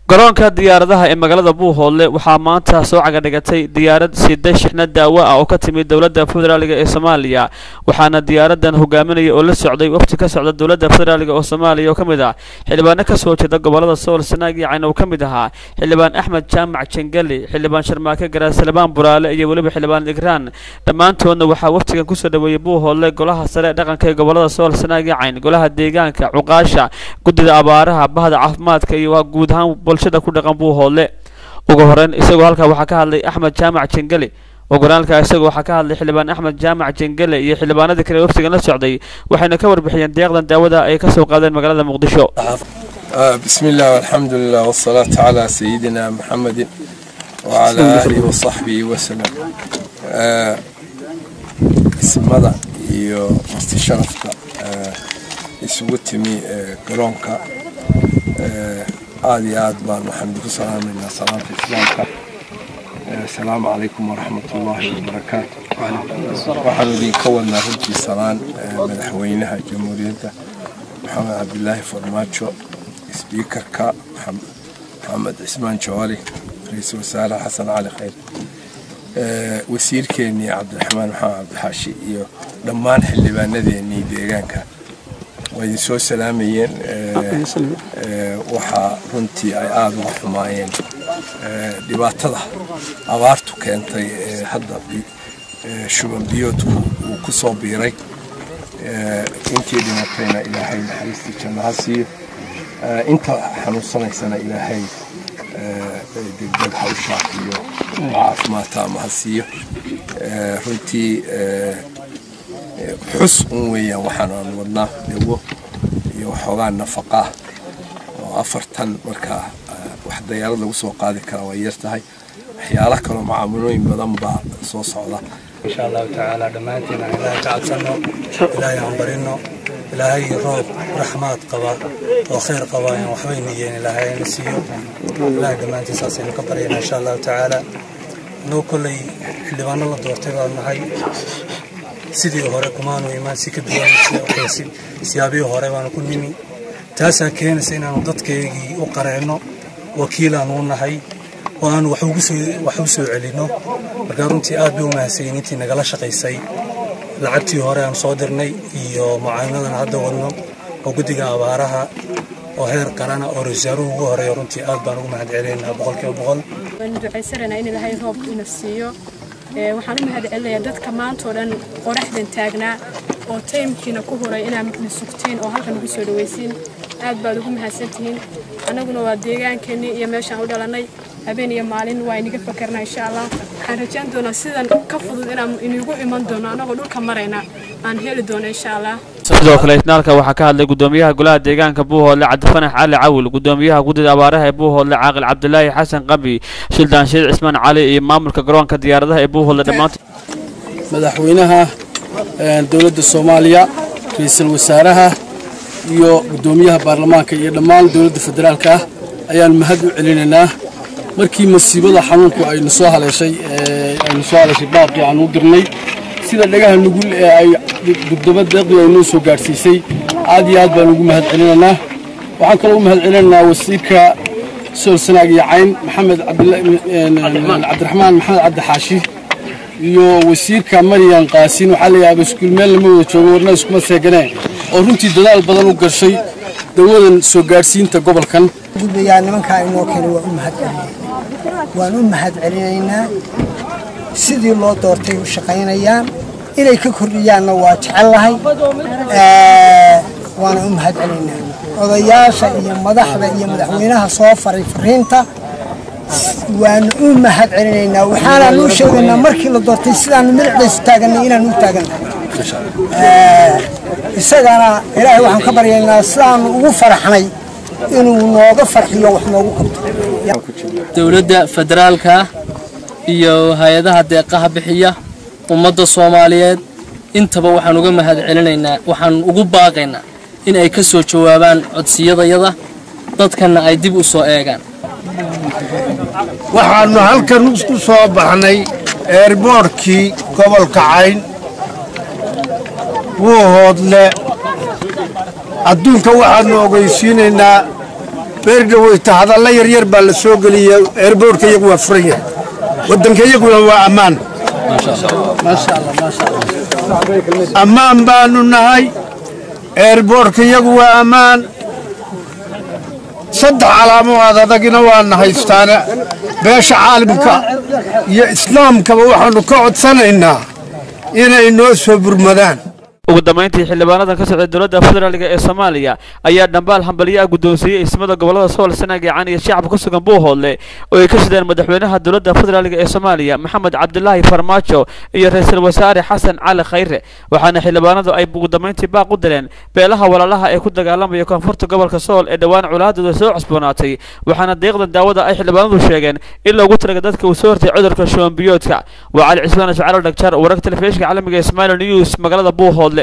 garoonka diyaaradaha ee magaalada buuhoodle waxaa maanta soo cagadhigatay diyaarad sida shixna daawo ah oo ka timid dowladda federaaliga ee soomaaliya waxaana diyaaradan hogaaminaya oo la socday wafti ka socda dowladda federaaliga oo soomaaliya oo ka mid ah xildhibaano ka soo jeeda gobolada sool sanaag iyo cayn oo ka mid ahaa xildhibaan axmed jaamac jangeli xildhibaan sharmaake garaasalemaan buraale iyo weliba xildhibaan igraan dhammaantoodna waxaa waftigan kusoo dhaweeyey buuhoodle golaha sare dhaqanka ee gobolada sool sanaag iyo cayn golaha deegaanka cuqaasha guddida abaaraha bahda caafimaadka iyo waa guud ahaan bulshada ku dhaqan buuhoodle ugu horeyn isagoo halkaa waxaa ka hadlay axmed jaamac jengeli ogolaalka isagoo waxaa ka hadlay xildhibaan axmed jaamac jengele iyo xildhibaanadii kale waftigan la socday waxayna ka warbixiyeen deeqdan daawada ay ka soo qaadeen magaalada muqdisho بسم الله والحمد لله والصلاة على سيدنا محمد وعلى آله وصحبه وسلم اسمada iyo marti sharafka isugu timi garoonka aad iyo aad baan waxaan idinku salaamaynaa salaamta islaamka asalaamu calaykum waraxmat ullaahi wabarakaatu waxaanu idinka wadnaa runtii salaan madaxweynaha jamhuuriyadda maxamed cabdilaahi farmaajo sbiikarka maxamed cismaan jawaali ra-iisul wasaare xasan cali khayr wasiirkeennii cabdiraxmaan maxamed cabdixaashi iyo dhammaan xildhibaanadeennii deegaanka waa idin soo salaamayeen waxaa runtii ay aada uga xumaayeen dhibaatada abaartu keentay ee hadda shuban biyoodku uu ku soo biiray intii dhimatayna ilaahay naxariistii janno ha siiyo inta xanuunsanaysana ilaahay degdeg ha u shaafiyo caafimaadta ama ha siiyo runtii xus un weeyaan waxaan aan wadnaa dawo iyo waxoogaa nafaqaa oo afartan markaa wax dayaarad lagu soo qaadi karaa way yar tahay waxyaalo kaloo macaamulooyin badan baa soo socda insha allahu tacaala dhammaantiin aan ilaahay ka cabsanno ilaahay aan barino ilaahay roob raxmaad qaba oo khayr qaba aan waxbayna yeen ilaahay ayna siiyo ilaahay dhammaantiin saasaynu ka baryana insha allahu tacaala annagu kolley xildhibaano la doortay baan nahay sidii hore kumaanu imaan si ka duwan siyaabihii hore baanu ku nimi taasaa keenaysa inaanu dadkaygii u qareenno wakiilaanu u nahay oo aanu wax u soo celinno markaa runtii aad bay u mahadsayin intii nagala shaqaysay lacagtii hore aan soo dirnay iyo mucaawinadan hadda wadno oo guddiga abaaraha oo heer qarana oo rasaaruhu ugu horeeya runtii aad baan ugu mahad celinaynaa boqolkiiba boqol waan ducaysanaynaa in ilaahay roobka ina siiyo waxaan u mahad celinayaa dadka maantao dhan qoraxdan taagnaa oo taymkiina ku huray inaad na sugtiin oo halkan ugu soo dhawaysiin aad baad ugu mahadsantihiin annaguna waa deegaankeenii iyo meeshaan u dhalannay habeen iyo maalin waa inaga fakarnaa insha allah waxaan rajayn doonaa sidan ka fudud inaan inigu iman doono annagoo dhulka marayna aan heli doono insha allah sidoo kale isnaalka waxaa ka hadlay gudoomiyaha golaha deegaanka buuhoodle cabdifanax cali cawil gudoomiyaha guddida abaaraha ee buuhoodle caaqil cabdilaahi xasan qabi shildaan sheed cismaan cali iyo maamulka garoonka diyaaradaha ee buuhoodle dhammaantood madaxweynaha dowladda soomaaliya ra-iisul wasaaraha iyo gudoomiyaha baarlamaanka iyo dhammaan dowladda federaalka ah ayaan mahad u celinaynaa markii masiibada xanuunku aynu soo haleeshay aynu soo haleeshay baaqii aan u dirnay sida dhagaha nugul ee ay guddomo deeqdii ay noo soo gaadhsiisay aad iyo aad baan ugu mahad celinaynaa waxaan kaloo u mahad celinaynaa wasiirka sool sanaag iyo cayn maxamed cabdiraxmaan maxamed cabdixaashi iyo wasiirka maryan qaasiin waxaa layaaba iskuul meel lama wada joogo warna iskuma seeganee oo runtii dadaal badan u gashay dawadan soo gaadhsiinta gobolkan gudbayaa nimankaa inoo keenay waan u mahad celinay waan u mahad celinaynaa sidii loo doortay u shaqaynayaan inay ka kordhiyaanna waa jecellahay waana u mahad celinaynaa odayaasha iyo madaxda iyo madaxweynaha soo faray fariinta waanu u mahad celinaynaa waxaanaan u sheegaynaa markii la doortay sidaanu midicdaysu taaganay inaanu u taagannahay isagana ilaahay waxaan ka baryaynaa sidaanu ugu faraxnay inuu nooga farxiyo wax noogu qabto dowladda federaalka iyo hay-adaha deeqaha bixiya ummadda soomaaliyeed intaba waxaan uga mahad celinaynaa waxaan ugu baaqaynaa in ay ka soo jawaabaan codsiyadayada dadkanna ay dib u soo eegaan waxaannu halkan ku soo baxnay eerboorhkii gobolka cayn wuuhoodle adduunka waxaannu ogeysiinaynaa beerdhaweyta hadalla yaryar baa la soo geliya eerboorka iyagu waa furan yahay waddanka iyaguna waa ammaan ammaan baanu nahay eerboorka iyagu waa ammaan saddex calaamood adagina waana haystaana beesha caalamka iyo islaamkaba waxaannu ka codsanaynaa inay noo soo burmadaan ugu dambeyntii xildhibaanadan ka socday dowladda federaalk ee soomaaliya ayaa dhambaal hambaliyo ah guddoonsiiyey ismada gobolada sool sanaag gacan iyo shacabka ku sugan buuhoodle oo ay ka sideen madaxweynaha dowladda federaalk ee soomaaliya maxamed cabdilaahi farmaajo iyo ra-iisul wasaare xasan cali khayre waxaana xildhibaanadu ay ugu dambeyntii baaq u dileen beelaha walaalaha ee ku dagaalamaya koonfurta gobolka sool ee dhowaan colaadooda soo cusboonaatay waxaana deeqdan daawada ay xildhibaanadu sheegeen in loogu talaga dadka uu soo hortay cudurka shuwanbiyoodka waa cali cismaan ismaciil dhagjar wararka telefishinka caalamiga ee somali news magaalada buuhoodle